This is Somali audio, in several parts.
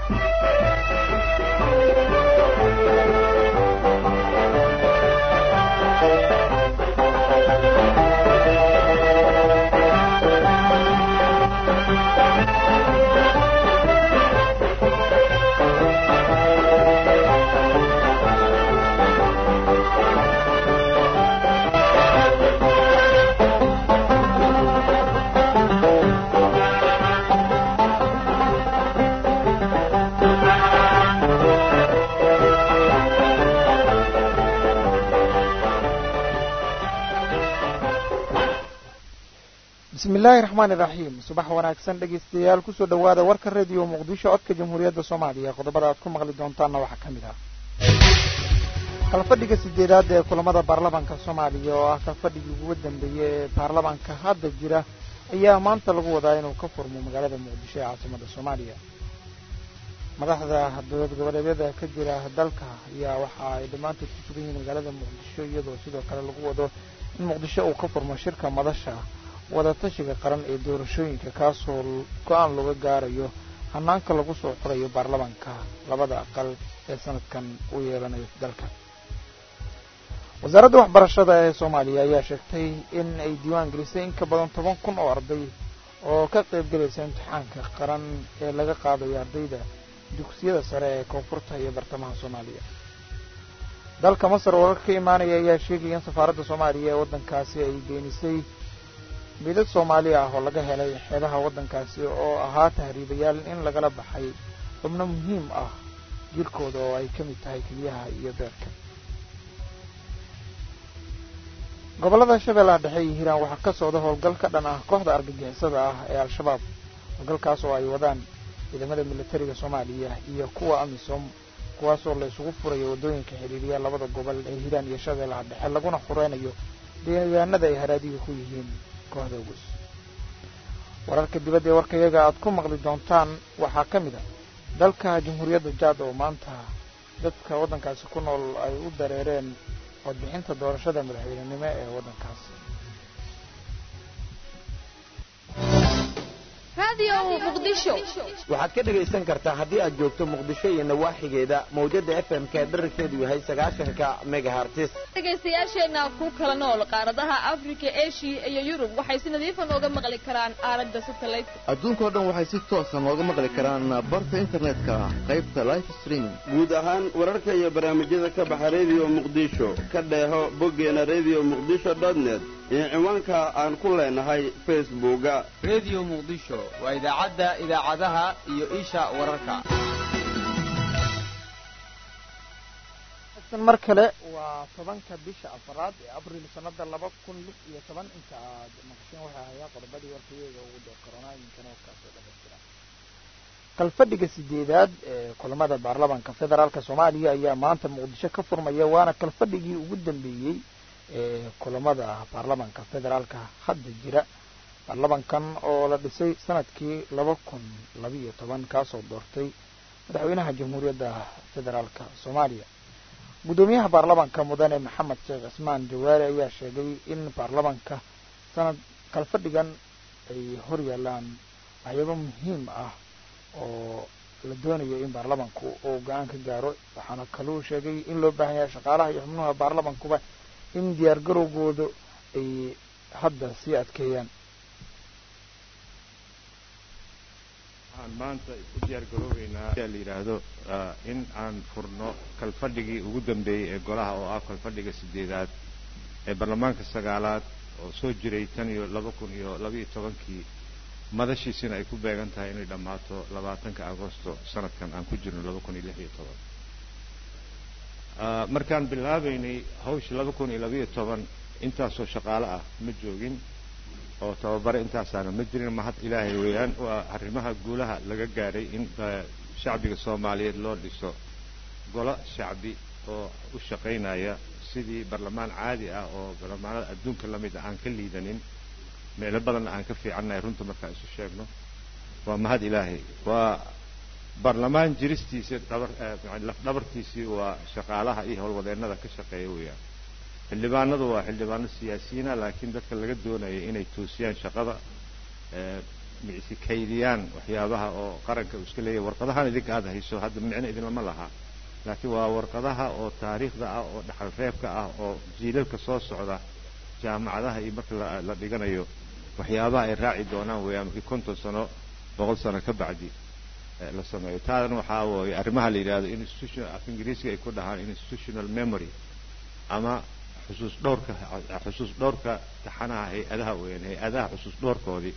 bismi illaahi raxmaani iraxiim subax wanaagsan dhegaystayaal kusoo dhowaada warka rediyo muqdisho codka jamhuuriyadda soomaaliya qodobada aad ku maqli doontaanna waxaa ka mid ah kalfadhiga sideedaad ee kulamada baarlamaanka soomaaliya oo ah kalfadhigii ugu dambeeyey ee baarlamaanka hadda jira ayaa maanta lagu wadaa inuu ka furmo magaalada muqdisho ee caasimada soomaaliya madaxda dowlad goboleedyada ka jira dalka ayaa waxa ay dhammaantood ku sugan yihiin magaalada muqdisho iyadoo sidoo kale lagu wado in muqdisho uu ka furmo shirka madasha wadatashiga qaran ee doorashooyinka kaasoo go-aan looga gaarayo hanaanka lagu soo xurayo baarlamaanka labada aqal ee sanadkan u yeelanayo dalka wasaaradda waxbarashada ee soomaaliya ayaa sheegtay in ay diiwaan gelisay in ka badan toban kun oo arday oo ka qaybgelaysa imtixaanka qaran ee laga qaadayo ardayda dugsiyada sare ee koonfurta iyo bartamaha soomaaliya dalka masar wararka ka imaanaya ayaa sheegaya in safaaradda soomaaliya ee waddankaasi ay beenisay midad soomaali ah oo laga helay xeebaha waddankaasi oo ahaa tahriibayaal in lagala baxay xubno muhiim ah jirkooda oo ay ka mid tahay keliyaha iyo beerka gobollada shabeellaha dhexe iyo hiiraan waxaa ka socda howlgal ka dhan ah kooxda argagixisada ah ee al-shabaab howlgalkaas oo ay wadaan ciidamada militariga soomaaliya iyo kuwa amisom kuwaasoo la isugu furayo waddooyinka xidhiiriya labada gobol ee hiiraan iyo shabeellaha dhexe laguna xureynayo deegaanada ay haraadiga ku yihiin kooxda ugus wararka dibadda ee warkayaga aad ku maqli doontaan waxaa ka mid a dalka jamhuuriyadda jaad oo maanta dadka waddankaasi ku nool ay u dareereen codbixinta doorashada madaxweynenimo ee waddankaasi waxaad ka dhegaysan kartaa haddii aad joogto muqdisho iyo nawaaxigeeda mawjada f m ka dherarkeedu yahay sagaashanka megahartis dhegaystayaasheenna ku kala nool qaaradaha afrika eshiya iyo yurub waxay si nadiifa nooga maqli karaan aalada satellite adduunkao dhan waxay si toosa nooga maqli karaan barta internetka qaybta life streaming guud ahaan wararka iyo barnaamijyada ka baxa rediyo muqdisho ka dheeho boggeena rediyo muqdisho dotnet iyo ciwaanka aan ku leenahay facebooka rediyo muqdisho waa idaacadda idaacadaha iyo isha wararka mar kale waa tobanka bisha afaraad ee abril sanada laba kun lix iyo toban inta aad maqasheen waxaa hayaa qodobadii warkayeega ugu dee koronaayinkana warkaasoo dhamaystira kalfadhiga sideedaad ee kulamada baarlamaanka federaalka soomaaliya ayaa maanta muqdisho ka furmaya waana kalfadhigii ugu dambeeyey ee kulamada baarlamaanka federaalka hadda jira baarlamankan oo la dhisay sanadkii laba kun labiiyo toban kaasoo doortay madaxweynaha jamhuuriyadda federaalka soomaaliya guddoomiyaha baarlamanka mudane maxamed sheekh cismaan jawaari ayaa sheegay in baarlamanka sanad kalfadhigan ay hor yaalaan waxyaabo muhiim ah oo la doonayo in baarlamanku uu go-aan ka gaaro waxaana kaluu sheegay in loo baahan yahay shaqaalaha iyo xubnuha baarlamankuba in diyaar garowgooda ay hadda sii adkeeyaan waxaan maanta u diyaar garoobeynaa la yidhaahdo in aan furno kalfadhigii ugu dambeeyey ee golaha oo ah kalfadhiga sideedaad ee baarlamaanka sagaalaad oo soo jiray tan iyo laba kun iyo labaiyo tobankii madashiisina ay ku beegan tahay inay dhammaato labaatanka agosto sanadkan aan ku jirno laba kun iyo lix iyo toban markaan bilaabaynay hawsha laba kun iyo labaiyo toban intaasoo shaqaale ah ma joogin oo tababare intaasaana ma jirin mahad ilaahay weeyaan waa arrimaha guulaha laga gaaray in shacbiga soomaaliyeed loo dhiso golo shacbi oo u shaqaynaya sidii barlamaan caadi ah oo barlamaanada adduunka la mid ah aan ka liidanin meelo badanna aan ka fiicannahay runta markaan isu sheegno waa mahad ilaahay waa baarlamaan jiristiisa dhabar laf dhabartiisii waa shaqaalaha iyo howlwadeennada ka shaqeeya weeyaan xildhibaanadu waa xildhibaano siyaasiyiina laakiin dadka laga doonaya inay toosiyaan shaqada micsi kaydiyaan waxyaabaha oo qaranka uu iska leeyahay warqadahan idinka aada hayso hadda micno idinlama laha laakiin waa warqadaha oo taariikhda ah oo dhaxal reebka ah oo jiilalka soo socda jaamacadaha iyo marka la dhiganayo waxyaabaha ay raaci doonaan weeyaan markii konton sano boqol sano ka bacdi la sameeyo taadan waxaa wooye arrimaha la yidhahdo institutional af ingiriisiga ay ku dhahaan institutional memory ama xusuus dhowrka xusuus dhowrka taxanaha hay-adaha weeyaan hay-adaha xusuus dhowrkoodii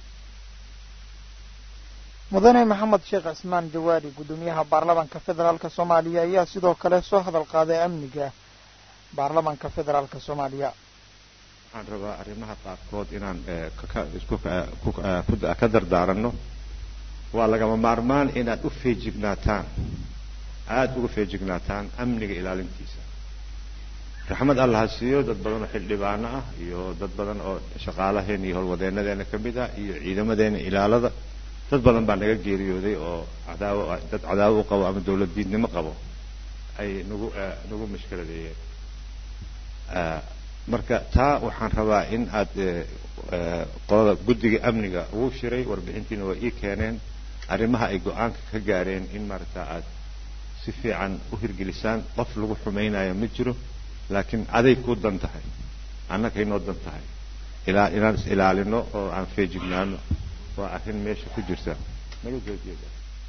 mudane maxamed sheekh cismaan jawaari guddoomiyaha baarlamaanka federaalk soomaaliya ayaa sidoo kale soo hadal qaaday amniga baarlamaanka federaalk soomaaliya waxaan rabaa arrimaha qaarkood inaan isku ka dardaaranno waa lagama maarmaan inaad u feejignaataan aada uga feejignaataan amniga ilaalintiisa raxmad alla ha siiyo dad badan oo xildhibaano ah iyo dad badan oo shaqaalaheena iyo howlwadeenadeena ka mid ah iyo ciidamadeena ilaalada dad badan baa naga geeriyooday oo cadaawo dad cadaawo u qabo ama dawlad diidnimo qabo ay nagu nagu mashkiladeeyeen marka taa waxaan rabaa in aad qolada guddiga amniga ugu shiray warbixintiina waa ii keeneen arrimaha ay go-aanka ka gaareen in maaragta aad si fiican u hirgelisaan qof lagu xumaynayo ma jiro laakiin aday ku dan tahay annagay noo dan tahay ilaa inaan is ilaalino oo aan feejignaano waa arrin meesha ku jirta naga soo jeeda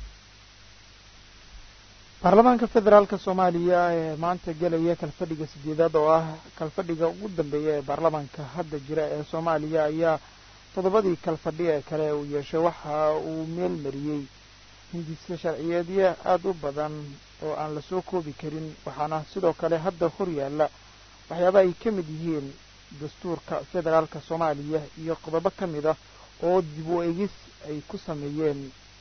baarlamaanka federaalk soomaaliya ee maanta gelaya kalfadhiga sideedaad oo ah kalfadhiga ugu dambeeya ee baarlamaanka hadda jira ee soomaaliya ayaa toddobadii kalfadhi ee kale uu yeeshay waxa uu meel mariyey hindisa sharciyeedyo aada u badan oo aan lasoo koobi karin waxaana sidoo kale hadda hor yaalla waxyaaba ay ka mid yihiin dastuurka federaalka soomaaliya iyo qodobo ka mid ah oo dib u egis ay ku sameeyeen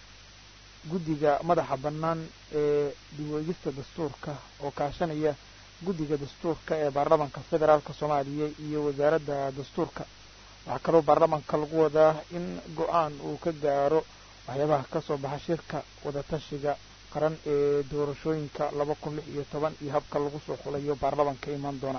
guddiga madaxa bannaan ee dib u egista dastuurka oo kaashanaya guddiga dastuurka ee baarlamaanka federaalka soomaaliya iyo wasaaradda dastuurka waxaa kaloo baarlamaanka lagu wadaa in go-aan uu ka gaaro waxyaabaha ka soo baxa shirka wadatashiga qaran ee doorashooyinka laba kun lix iyo toban iyo habka lagu soo xulayo baarlamaanka imaan doona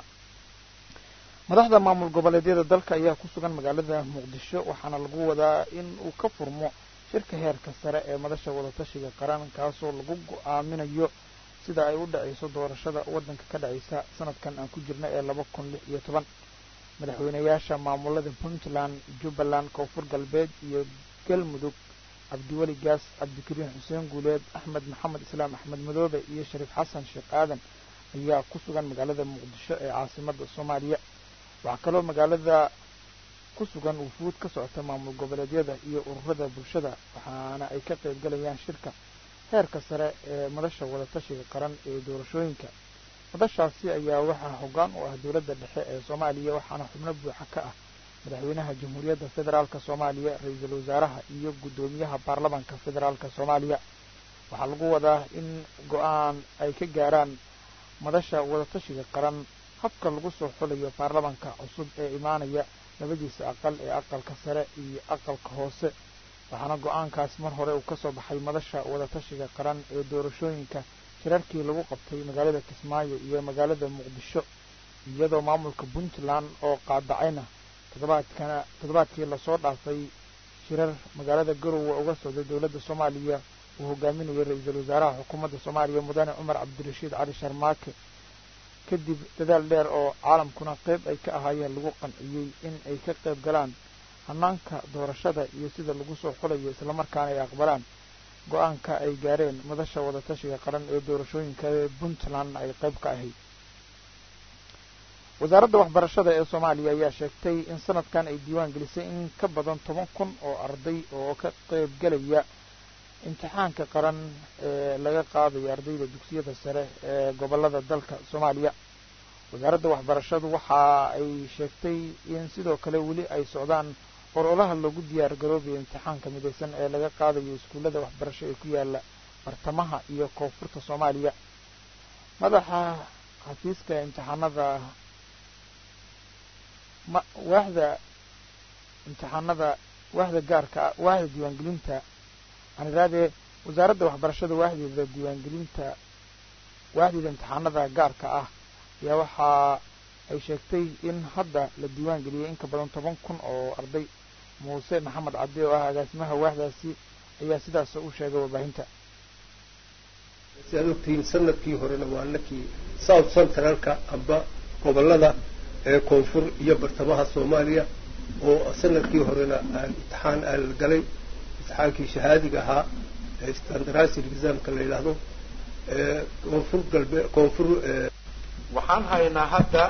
madaxda maamul goboleedyada dalka ayaa ku sugan magaalada muqdisho waxaana lagu wadaa in uu ka furmo shirka heerka sare ee madasha wadatashiga qaran kaasoo lagu go-aaminayo sida ay u dhacayso doorashada waddanka ka dhacaysa sanadkan aan ku jirna ee laba kun lix iyo toban madaxweynayaasha maamulada puntland jubbaland koonfur galbeed iyo galmudug cabdiweli gaas cabdikariin xuseen guuleed axmed maxamed islaam axmed madoobe iyo shariif xasan sheekh aadan ayaa ku sugan magaalada muqdisho ee caasimada soomaaliya waxaa kaloo magaalada ku sugan wufuud ka socota maamul goboleedyada iyo ururada bulshada waxaana ay ka qayb galayaan shirka heerka sare ee madasha wadatashiga qaran ee doorashooyinka madashaasi ayaa waxaa hoggaan u ah dowladda dhexe ee soomaaliya waxaana xubno buuxa ka ah madaxweynaha jamhuuriyadda federaalka soomaaliya ra-iisul wasaaraha iyo guddoomiyaha baarlamaanka federaalka soomaaliya waxaa lagu wadaa in go-aan ay ka gaaraan madasha wadatashiga qaran habka lagu soo xulayo baarlamaanka cusub ee imaanaya labadiisa aqal ee aqalka sare iyo aqalka hoose waxaana go-aankaas mar hore uu ka soo baxay madasha wadatashiga qaran ee doorashooyinka shirarkii lagu qabtay magaalada kismaayo iyo magaalada muqdisho iyadoo maamulka puntland oo qaadacayna toddobaadkana toddobaadkii lasoo dhaafay shirar magaalada garowe uga socday dowladda soomaaliya uu hogaaminayay ra-iisul wasaaraha xukuumadda soomaaliya mudane cumar cabdirashiid cali sharmaake kadib dadaal dheer oo caalamkuna qayb ay ka ahaayeen lagu qanciyey in ay ka qayb galaan hanaanka doorashada iyo sida lagu soo xulayo islamarkaana ay aqbalaan go-aanka ay gaareen madasha wadatashiga qaran ee doorashooyinka ee puntland ay qayb ka ahayd wasaaradda waxbarashada ee soomaaliya ayaa sheegtay in sanadkan ay diiwaan gelisay in ka badan toban kun oo arday oo ka qayb galaya imtixaanka qaran ee laga qaadayo ardayda dugsiyada sare ee gobolada dalka soomaaliya wasaaradda waxbarashadu waxa ay sheegtay in sidoo kale weli ay socdaan ololaha loogu diyaar garoobayo imtixaanka midaysan ee laga qaadayo iskuullada waxbarasho ee ku yaala bartamaha iyo koonfurta soomaaliya madaxa xafiiska imtixaanada ma waaxda imtixaanada waaxda gaarka ah waaxda diiwaangelinta aan iraadee wasaaradda waxbarashada waaxdeeda diiwaangelinta waaxdeeda imtixaanada gaarka ah ayaa waxa ay sheegtay in hadda la diiwaan geliyay in ka badan toban kun oo arday muuse maxamed cabdi oo ah agaasimaha waaxdaasi ayaa sidaas u sheegay warbaahinta si aad ogtihiin sanadkii horena waa nakii south centralka amba gobolada ee koonfur iyo bartamaha soomaaliya oo sanadkii horena aan imtixaan aan la galay imtixaankii shahaadiga ahaa ee standardized examka la yidhaahdo ee koonfur galbe koonfur waxaan haynaa hadda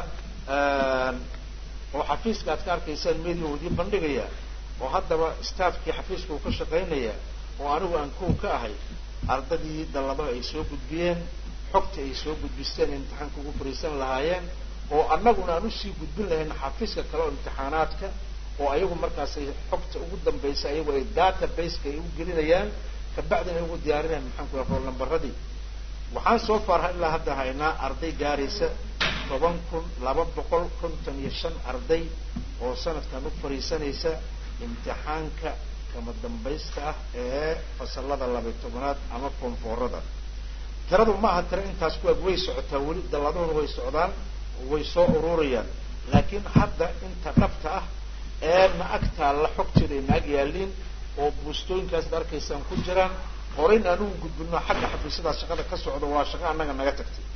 oo xafiiska aad ka arkaysaan media uu idiin bandhigaya oo haddaba staafkii xafiiska uu ka shaqaynaya oo anigu aan kow ka ahay ardadii dalladaha ay soo gudbiyeen xogta ay soo gudbisteen imtixaanka ugu fariisan lahaayeen oo annaguna aan usii gudbin lahayn xafiiska kale oo imtixaanaadka oo ayagu markaasay xogta ugu dambaysa ayagu ay databaseka ay u gelinayaan kabacdina ay ugu diyaarinayaan maxaan ku rool nambaradii waxaan soo faarha ilaa hadda haynaa arday gaaraysa toban kun laba boqol konton iyo shan arday oo sanadkan u fariisanaysa imtixaanka kama dambaysta ah ee fasalada labay tobanaad ama koonfoorada tiradu ma aha tiro intaas ku eg way socotaa weli dalladuhuna way socdaan way soo ururayaan laakiin hadda inta dhabta ah ee na ag taalla xogteeda ay naag yaaliin oo buustooyinkaas ad arkaysaan ku jiraan horeyna anugu gudbino xagga xafiisyadaas shaqada ka socda waa shaqo annaga naga tagtay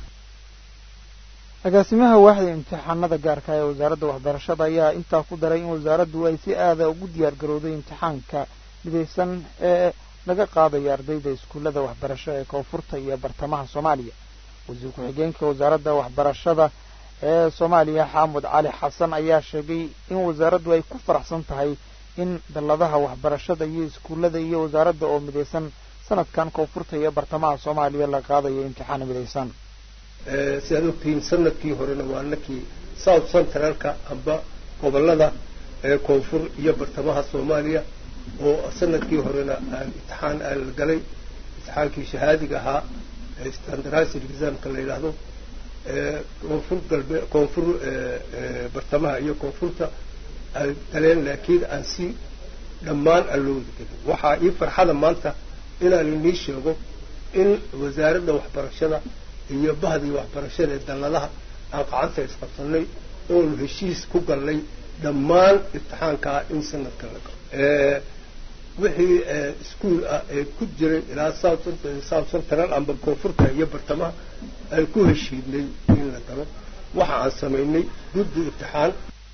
agaasimaha waaxda imtixaanada gaarka ee wasaaradda waxbarashada ayaa intaa ku daray in wasaaraddu ay si aada ugu diyaar garowday imtixaanka midaysan ee laga qaadayo ardayda iskuullada waxbarasho ee koonfurta iyo bartamaha soomaaliya wasiir ku-xigeenka wasaaradda waxbarashada ee soomaaliya xaamud cali xasan ayaa sheegay in wasaaraddu ay ku faraxsan tahay in dalladaha waxbarashada iyo iskuullada iyo wasaaradda oo midaysan sanadkan koonfurta iyo bartamaha soomaaliya la qaadayo imtixaan midaysan si aad ogtihiin sanadkii horena waa nakii south centralka amba gobolada ee koonfur iyo bartamaha soomaaliya oo sanadkii horena aan imtixaan aan la galay imtixaankii shahaadiga ahaa ee standardized examka la yidhaahdo ee koonfur galbe koonfur bartamaha iyo koonfurta ay galeen laakiin aan si dhammaan aan loo wada gelin waxaa ii farxada maanta inaan inii sheego in wasaaradda waxbarashada iyo bahdii waxbarashada ee dalladaha aan qacanta isqabsanay oonu heshiis ku gallay dhammaan imtixaankaa in sanadka la galo wixii iskuol ah ee ku jiray ilaa south central amba koonfurta iyo bartamaha aan ku heshiidnay in la galo waxa aan samaynay guddi imtixaan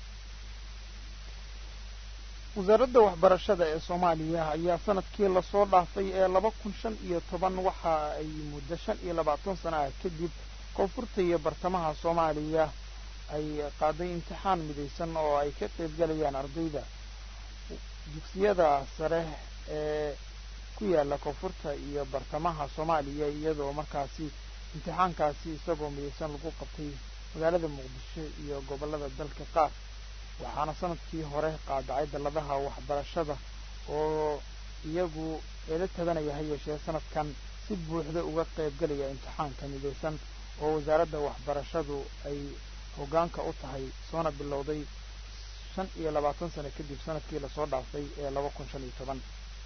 wasaaradda waxbarashada ee soomaaliya ayaa sanadkii lasoo dhaafay ee laba kun shan iyo toban waxa ay muddo shan iyo labaatan sana ah kadib koonfurta iyo bartamaha soomaaliya ay qaaday imtixaan midaysan oo ay ka qaybgalayaan ardayda dugsiyada sare ee ku yaala koonfurta iyo bartamaha soomaaliya iyadoo markaasi imtixaankaasi isagoo midaysan lagu qabtay magaalada muqdisho iyo gobollada dalka qaar waxaana sanadkii hore qaadacay dalladaha waxbarashada oo iyagu eela tabanaya ha yeeshee sanadkan si buuxda uga qaybgelaya imtixaanka midaysan oo wasaaradda waxbarashadu ay hoggaanka u tahay soona bilowday shan iyo labaatan sano kadib sanadkii lasoo dhaafay ee laba kun shan iyo toban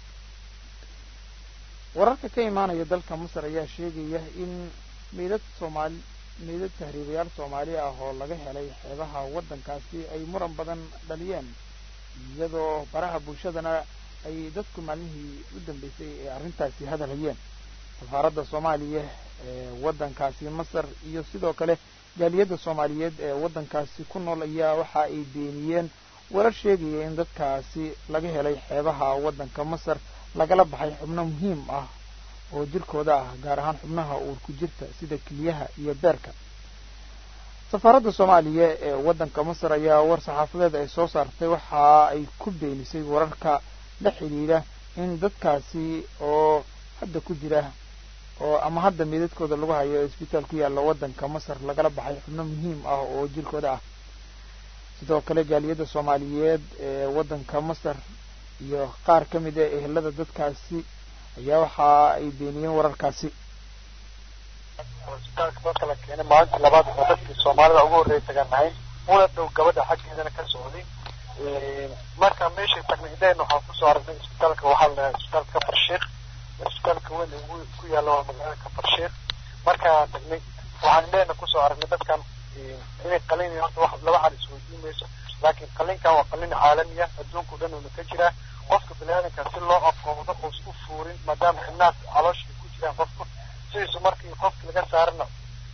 wararka ka imaanaya dalka masar ayaa sheegaya in meydad soomaali meydad tahriibayaal soomaali ah oo laga helay xeebaha waddankaasi ay muran badan dhaliyeen iyadoo baraha bulshadana ay dadku maalmihii u dambeysay ee arrintaasi hadalhayeen safaaradda soomaaliya ee waddankaasi masar iyo sidoo kale jaaliyadda soomaaliyeed ee waddankaasi ku nool ayaa waxa ay beeniyeen warar sheegaya in dadkaasi laga helay xeebaha waddanka masar lagala baxay xubno muhiim ah oo jirkooda ah gaar ahaan xubnaha uurku jirta sida keliyaha iyo beerka safaaradda soomaaliya ee waddanka masar ayaa war saxaafadeed ay soo saartay waxa ay ku beenisay wararka la xidhiidha in dadkaasi oo hadda ku jira oo ama hadda meedadkooda lagu hayo isbitaal ku yaalla waddanka masar lagala baxay xubno muhiim ah oo jirkooda ah sidoo kale jaaliyadda soomaaliyeed ee waddanka masar iyo qaar ka mid a ehelada dadkaasi ayaa waxa ay beeniyeen wararkaasi hosbitaalka dadka la keenay maalinta labaad oo dadkii soomaalida ugu horreeya taganahay una dhow gabadha xaggeedana ka socday marka meeshay tagnay ideen waxaan kusoo aragnay isbitaalka waxaa la dhahaa isbitaalka kafar sheekh isbitaalka weyn ugu ku yaalla waa magaalada kafar sheekh markaan tagnay waxaan idheena kusoo aragnay dadkan inay qalin horta wax laba xal isweydiin mayso laakiin qalliinkan waa qalliin caalami ah adduunka o dhan uuna ka jiraa qofka biniaadanka si loo aqoodo oo isku fuurin maadaama xibnaad caloosha ay ku jiraan qofku sidiisu markii qofki laga saarana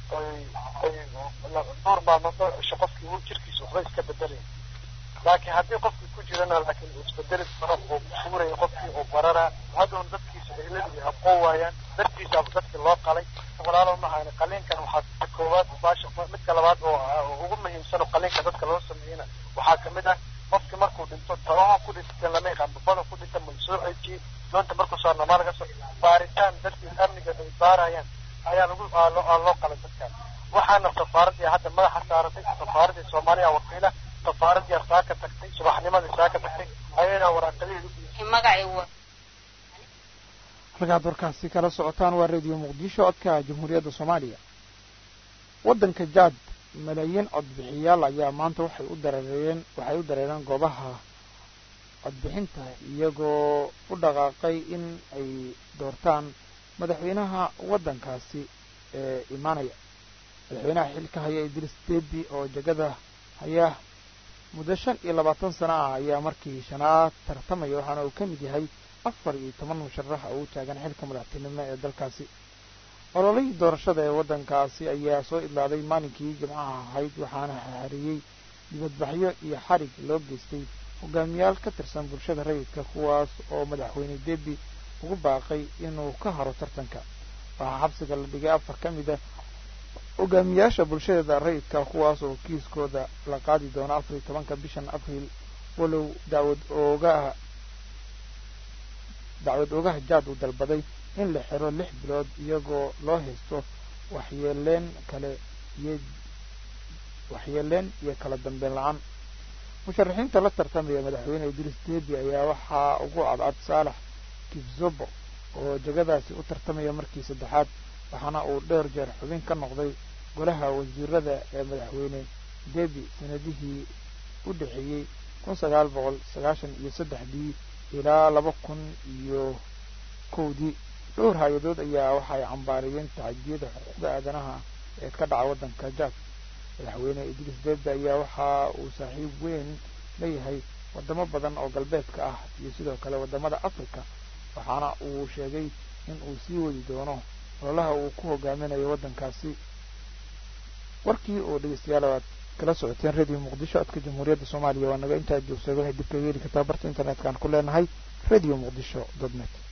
dhowr maalmood dhowr cisho qofkii uu jirkiisa waxba iska bedelaya laakiin haddii qofkii ku jirana laakiin uu isbedeli karo oo fuuraya qofkii oo barara hadoon dadkiisa ehladii aqoon waayaan dartiisa dadkii loo qalay walaalo mahayna qaliinkan waxaa koowaad baasha midka labaad oo ugu muhiimsan oo qaliinka dadka loo sameeyena waxaa kamid ah qofkii markuu dhinto tabaha ku dhintan lama yaqaan babada ku dhinta ma soo cejiye doonta markuu soo namaa laga soo baaritaan dadkii amniga ay baarayaan ayaa lagu aa loo qalay dadkan waxaana safaaradii hadda madaxa saaratay safaaradii soomaaliya wakiila safaaradii saaka tagtay subaxnimadii saaka tagtay ayayna waraaqadeedu halkaad warkaasi kala socotaan waa radio muqdisho codka jamhuuriyadda soomaaliya waddanka jaad malaayiin codbixiyaal ayaa maanta waxay u dareereen waxay u dareereen goobaha codbixinta iyagoo u dhaqaaqay in ay doortaan madaxweynaha waddankaasi ee imaanaya madaxweynaha xilka haya idris debi oo jegada haya muddo shan iyo labaatan sano ah ayaa markii shanaad tartamaya waxaana uu ka mid yahay afar iyo toban musharax oo u taagan xilka madaxtinimo ee dalkaasi ololihii doorashada ee waddankaasi ayaa soo idlaaday maalinkii jimcaha ahayd waxaana xahariyey dibadbaxyo iyo xarig loo geystay hogaamiyaal ka tirsan bulshada rayidka kuwaas oo madaxweyne debi ugu baaqay inuu ka haro tartanka waxaa xabsiga la dhigay afar ka mid a hogaamiyaasha bulshada rayidka kuwaas oo kiiskooda la qaadi doono afar iyo tobanka bishan abriil walow dacwad oogaha dacwad oogaha jaad uu dalbaday in la xiro lix bilood iyagoo loo haysto waxyeeleen kale iyo waxyeeleen iyo kala dambeyn la-aan musharaxiinta la tartamaya madaxweyne idriis debi ayaa waxaa ugu cadcad saalax kibzobo oo jegadaasi u tartamaya markii saddexaad waxaana uu dheer jeer xubin ka noqday golaha wasiirada ee madaxweyne debi sanadihii u dhexeeyey kun sagaal boqol sagaashan iyo saddexdii ilaa laba kun iyo kowdii dhowr hay-adood ayaa waxay cambaariyeen tacadiyada xuquuqda aadanaha ee ka dhaca waddanka jaad madaxweyne idriis debi ayaa waxa uu saaxiib weyn leeyahay wadamo badan oo galbeedka ah iyo sidoo kale wadamada africa waxaana uu sheegay in uu sii wadi doono ololaha uu ku hogaaminayo waddankaasi warkii oo dhegeystayaal aad kala socoteen radio muqdisho codka jamhuuriyadda soomaaliya waa naga intaa joogsaday waxay dib kaga heli kartaa barta internet-kaan ku leenahay radio muqdisho dot net